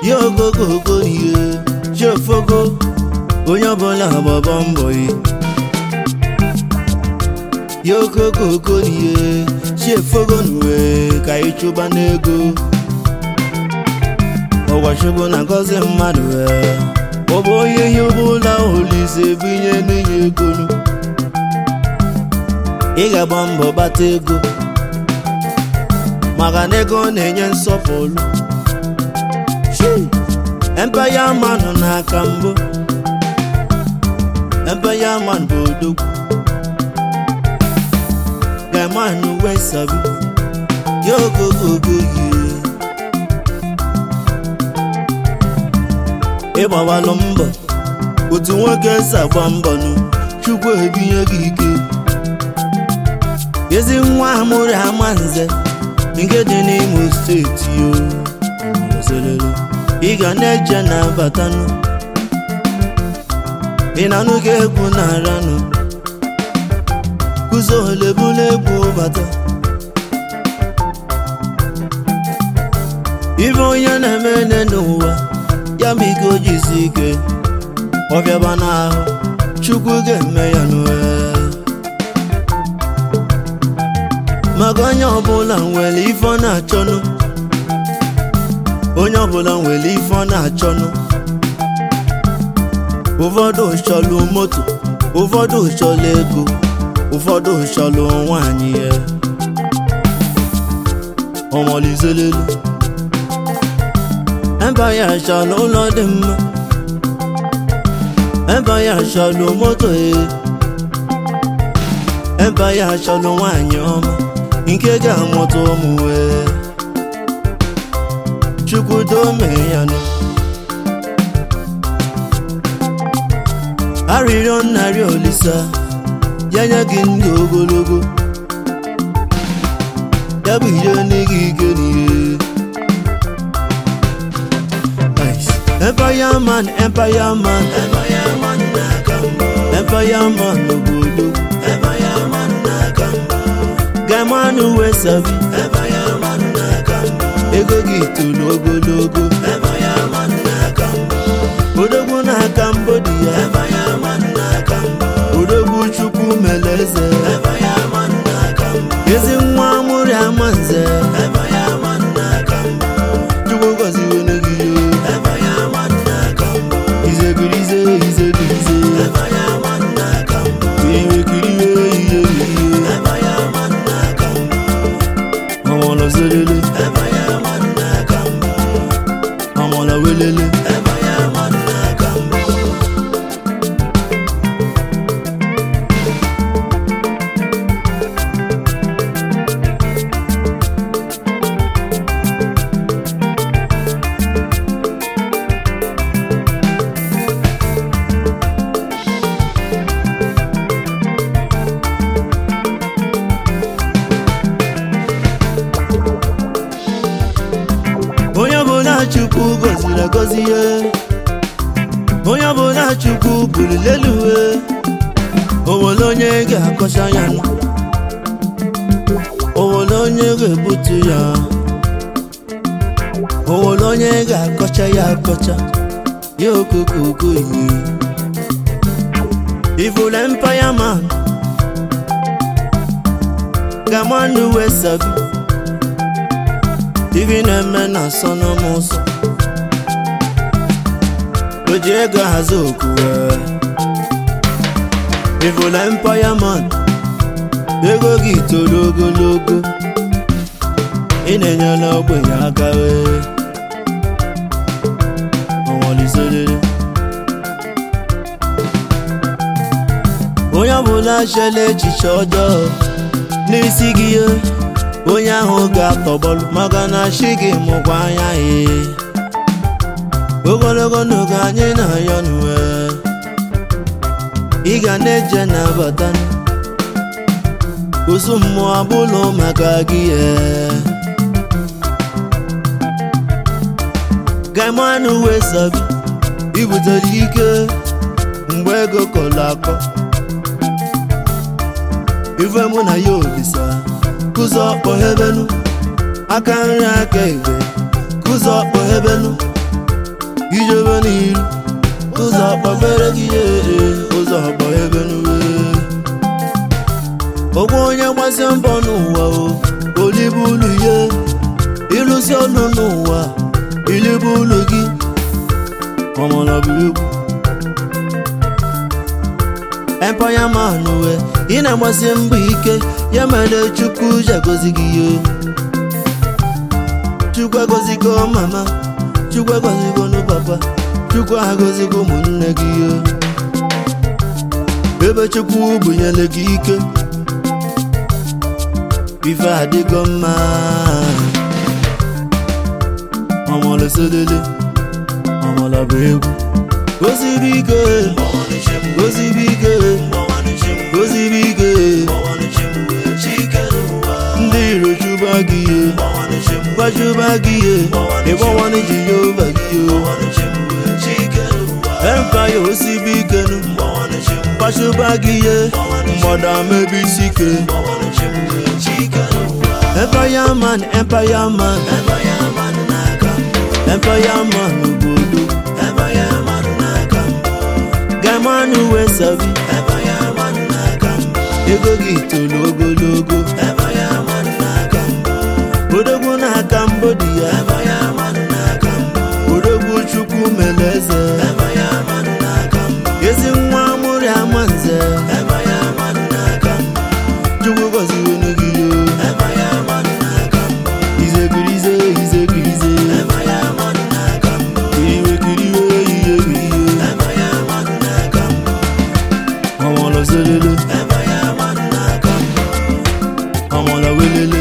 ya ogogogo ihe chefogo onye ọbụla gbaba mbọ yi ya ogogogo ihe chefogo n'uwe ka anyị chụba n'ego ọgwachukwu na ngọzi mmadụ ee ọ bụ onye ihe ọbụla olise binye n'inye ego ị ga-agba mbọ gbata ego maka na ego na-enye nsọpụrụ empaya manụ n'aka mbụ empaya man bụ odogwu gamanụ wee sabi ya ogogogo yie ịgbawalụ mbọ otu nwoke si agba mbọ nụ chukwu ebinye gị ike ezi nwa amụrụ ama nze nke dị n'imo steeti o zelele ị ga na-eje na batanụ ị na-anụ ka egwu na-aranụ kụzo olebula egwu bata ibe onye na-eme ene n'ụwa ya ma ike o jisi ike ọbịaba n'ahụ chukwu ga-eme ya n'ụwa maka onye ọbụla nwere ife ọ na-achọnụ onye ọbụla nwere ife ọ na-achọnụ ụfọdụ chọlụ moto ụfọdụ chọlụ ego ụfọdụ chọlụ nwanyị ya ọmọlizelelu ebe ya chọlụ ụlọ dị mma ebe ya chọlụ moto ya ebe ya chọlụ nwanyị ọma nke ga-amụta ụmụ wee chukwu dome ya nụ arịrịọ nnarị olisa ya nye gị ndụ ogologo ya bụ ihe n'ịga ike n'ihe Empire man, Empire man, Empire man n'aka mbụ Empire man n'obodo Empire man n'aka mbụ Gaimanụ wee sabi Empire man n'aka mbụ Ego gị toro ogologo Empire man n'aka mbụ Odogwu n'aka mbụ dị ya Empire man n'aka mbụ Odogwu Chukwu mere eze Empire man n'aka mbụ Ezi nwa amụrị ama nze Empire man n'aka mbụ Chukwu gọziwe n'gị Empire man n'aka mbụ Izegirize izegirize Empire man n'aka mbụ Iwekiriwe ihe ihe Empire man n'aka mbụ Ọmọlọ zelele Empire man n'aka mbụ Ọmọlọ welele Empire man n'aka mbụ onye ọbụla chukwu gọziri agọzi ya onye ọbụla chukwu buliri elu uwe owere onye ga-akọcha ya nụ owere onye ga-ebutu ya owere onye ga-akọcha ya akọcha ya okokoko ihe ifụrụ empire man gamanụ wee sabi ibi na-eme na asọ n'ụmụ ụzọ o ji ego hazi oku ivụla empire man ego gị toro ogologo ị na-enyela ogbenye aka wee ọnwaliserere onye ọbụla chela echiche ọjọọ n'isi gị ya onye ahụ ga-atọgbọlụ maka na chi gị mụkwa anya ya ogologo n'oge anyị na-ayọ n'uwe ị ga na-eje na-abata osu mmụọ abụlụ maka gị ya gaimanụ wee sabi ibutere ike mgbe ego kọrọ akọ ife mụ na ya olisa kụzọ kpọghebenu aka nri aka ebe kụzọ kpọghebenu ijebe n'iru ụzọ akpabere gị ee ụzọ akpa ebe n'uwe ogwe onye gbasie mbọ n'ụwa o olibe ụlọ ihe ịlụsi ọnụ n'ụwa ilibe ụlọ gị ọmọlọbụ egwu empire man we ị na-agbasi mbọ ike ya mere chukwu ji agọzi gị ihe chukwu agọzigo mama chukwu agọzigo nụ papa chukwu agọzigo ụmụnne gị ihe ebe chukwu bunyere gị ike ife adịgo mma ọmọlụsolele ọmọlọbụ egwu goziri ike goziri ike goziri ike ndị iro chụba gị ihe gbachụba gị ihe ịgbawanụ jehova gị ihe empaya osibi ike nụ gbachụba gị ihe mgbada mebi isi ike empire man empire man empire man obodo gamanụ wee sabi ego gị toro ogologo odogwu na Cambodia odogwu chukwu mere eze ezi nwa amụrị ama nze chukwu gọziwenu gị yo izegirize izegirize kiriwe kiriwe ihe ihe ọmọlọ zelele ọmọlọ welele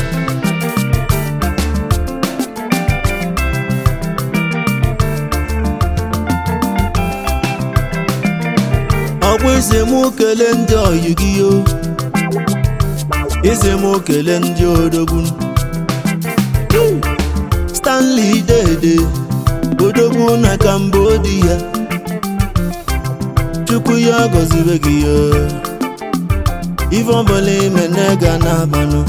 ọkpụ isi mụ kelee ndị ọyị gị yo isi mụ kelee ndị odogwu stanley dede odogwu na cambodia chukwu ya gọziwe gị ya ife ọbụla ime na-ega n'abanụ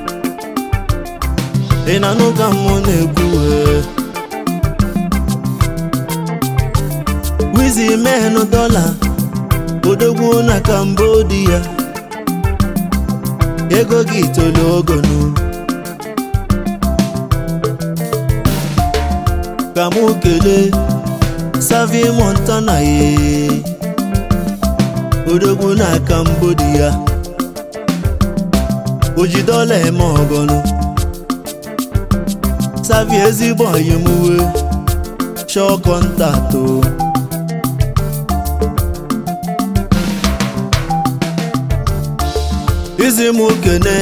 ị na-anụ ka mụ na-ekwu wee wizi menụ dọla odogwu na cambodia ego gị tolo ogonu ka mụ kelee savi montana ye odogwu na cambodia ojidola eme ọgọnụ savi ezigbo oyimuwe shọ kọntaktụ isi m kene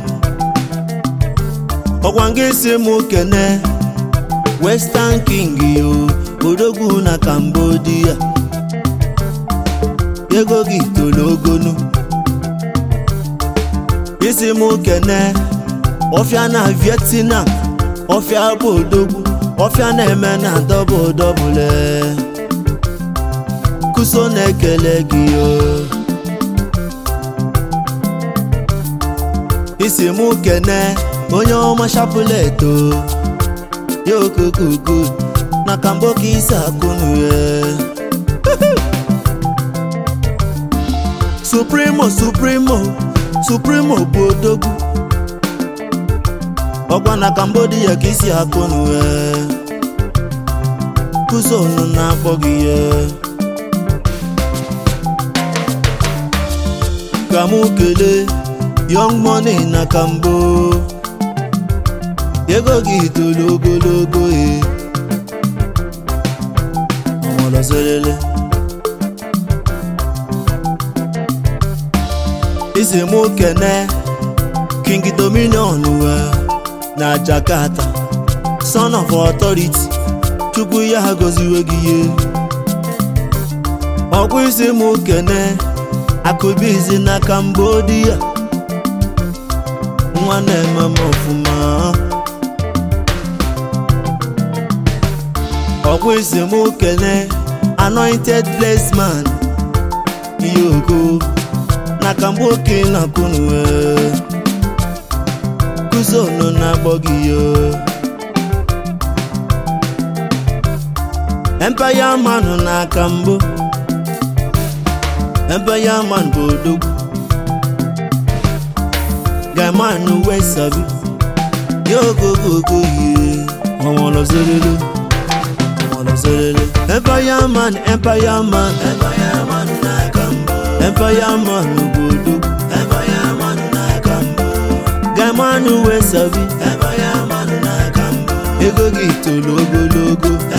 ọkwa nga isi m kene western king yo odogwu na cambodia ego gị toro ogonu isi m kene ọfịa na vietnam ọfịa bụ odogwu ọfịa na-eme na dọbụl dọbụle kuso na-ekele gị yo isi m kene onye ọma shapuleto ya okokoko na kambo ka isi akụnụ ya supremo supremo supremo bụ odogwu ọkwa na cambodia ka isi akụnụ ya kuzonu na-akpọ gị ya ka mụ kelee young money na kambo ego gị toro ogologo e ọmọlọzelele isi mụ kene king dominion we na jakarta son of authority chukwu ya goziwe gị ihe ọkwa isi mụ kene akụbizi na cambodia nwa na-eme m ọfụma ọkwa isi m kene anointed blessed man ihe oko na kamgboke na kunue kuzonu na-agbọ gị yo empire man n'aka mbụ empire man bụ odogwu gaman wee sabi yogogogo ye ọnwọlọzelele ọnwọlọzelele empire man empire man empire man n'aka mbụ empire man bụ odogwu empire man n'aka mbụ gaman wee sabi empire man n'aka mbụ ego gị toro ogologo